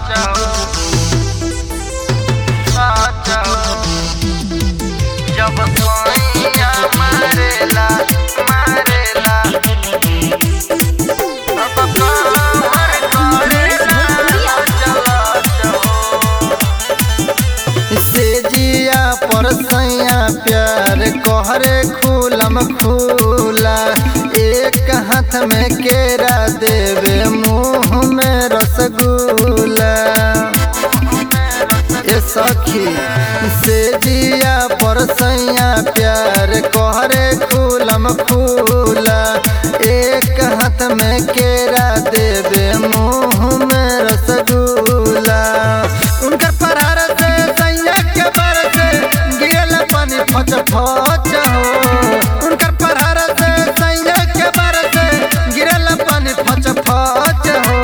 जब सोइया मारेला मारेला अब कमर करेला चला से जिया पर सैया प्यार कहरे खुलम खुला एक हाथ में केरा देवे मुंह में रसगुल्ला ए सखी से जिया पर सैया प्यार कहरे खुलम खुला एक हाथ में केरा देवे मुंह में रसगुल्ला उनकर परार से सैया के बर से गिरल पानी फच फच हो उनकर परार से सैया के बर से गिरल पानी फच फच हो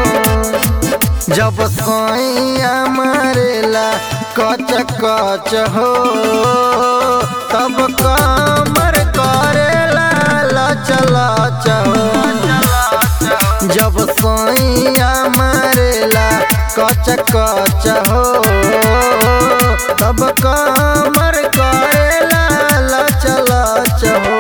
जब सोइया मारेला कच कच हो तब कमर करेला लच लच हो जब सोइया मारेला कच कच हो तब कमर करेला लच लच हो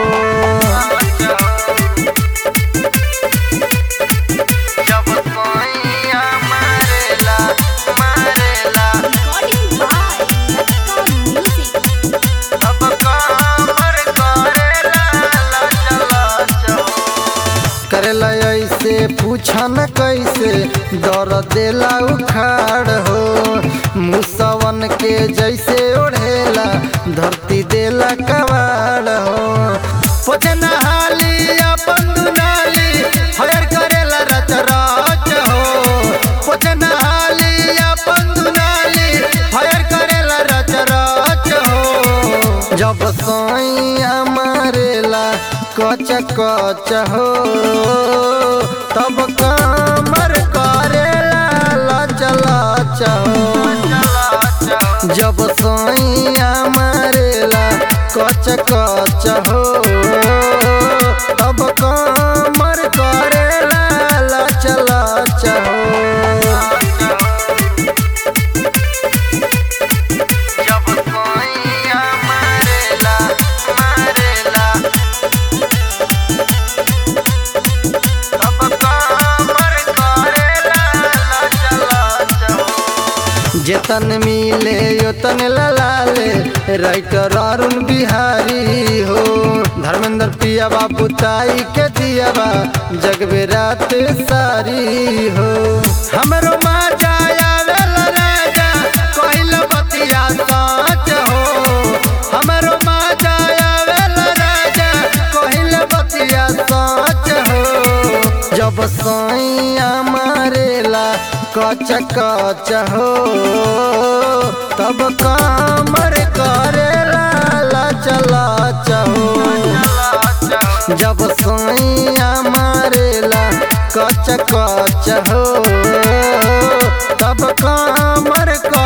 जब सोइया मारेला मारेला Recording by Electron Music. अब कमर करेला लच लच हो करेला ऐसे पूछा न कैसे दर देला उखाड़ हो मुसवन के जैसे ओढ़ेला धरती देला कवाड़ हो पोछे नहाली अपन दुनाली हयर करेला रच रच हो पोछे नहाली अपन दुनाली हयर करेला रच रच हो जब सोइया मारेला कच कच हो तब कमर करेला लच लच हो जब सोइया मारेला कच कच हो तब कमर करेला लच लच हो जब सोइया मारेला मारेला अब कमर करेला लच लच हो जेतन मिले योतन ललाले राइटर अरुण बिहारी हो धर्मेंद्र पिया बाबू ताई के दियाबा जगबे रात सारी हो हमरो माँ जाया वेला राजा कहिल बतिया साच हो हमरो माँ जाया वेला राजा कहिल बतिया साच हो जब सैया मारेला कच कच हो तब कमर करेला लच लच हो जब सैया मारेला कच कच हो तब कमर कर